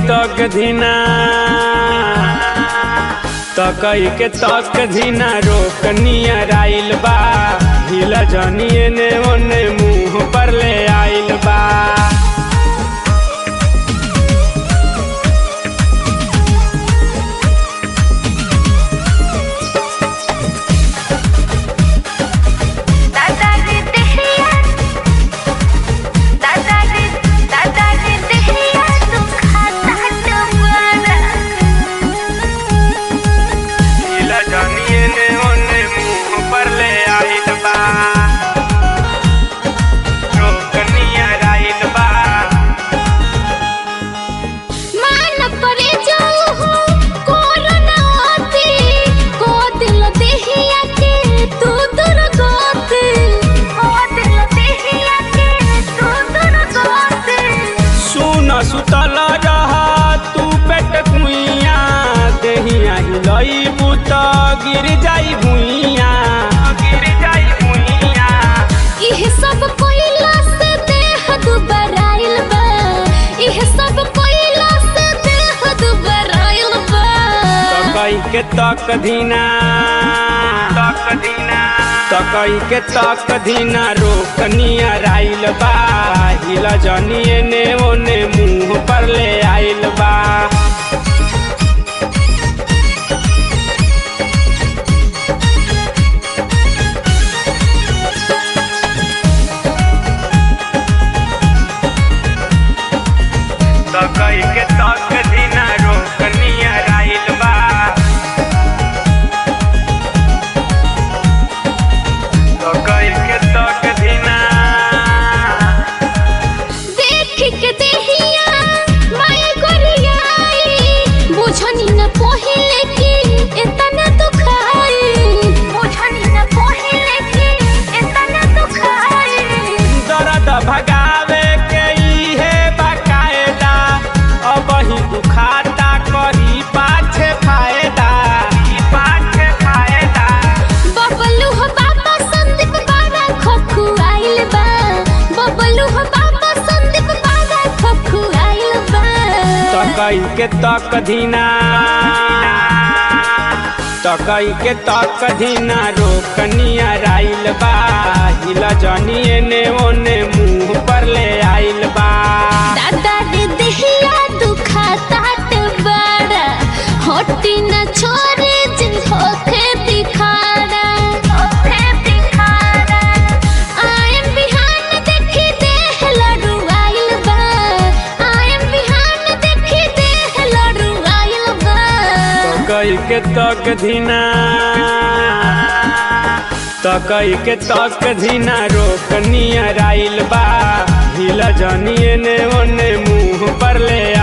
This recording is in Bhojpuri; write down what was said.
तक धीना तकई के तक धीना रोक नियर आइल बा हिला जनिए ने ओने मुंह पर ले आइल बा दादा रे देहिया दादा रे दादा रे देहिया तू खाता टमारा हिला जनिए ने ओने मुंह पर ले आइल बा रोक नियर आइल बा मान परे जाऊ हो कोरोना आती को दिल देहिया के तू दूर गोते को दिल देहिया के तू दूर गोते सुन सुतल रहा तू पेट कुइया देहिया हिलई बुत गिर जाई भुइया गिर जाई भुइया इह सब कोइला से देह दुबराइल बा इह सब कोइला से देह दुबराइल बा तकई के तक धीना तक धीना तकई के तक धीना रोक नियर आइल बा हिला जनिए ने ओने मुंह पर ले आइल बा तकई के तक धीना रोक नियर आइल बा तकई के तक धीना देख के देहिया माय गोरियाई बुझनी न पहिले कि इतना दुखाई बुझनी न पहिले कि इतना दुखाई दर्द भगावे के इहे बकायदा अब ही दुखाता करी पाछे फायदा पाछे फायदा बबलू हो बाबा संदीप बाबा खखु आइल बा बबलू हो बाबा संदीप बाबा खखु आइल बा तकई के तक धीना तकई के तक धीना रोक नियर आइल बा हिला जनिए ने ओने मुंह पर ले आइल बा दादा रे देहिया दुखाता बड़ा होटी न छोरे जिन होखे दिखाड़ा होखे दिखाड़ा आयम बिहान देखी देह लड़ू आइल बा आयम बिहान देखी देह लड़ू आइल बा तकई के तक धीना तकई के तक धीना रोक नियर आइल बा हिला जनिए ने ओने मुंह पर ले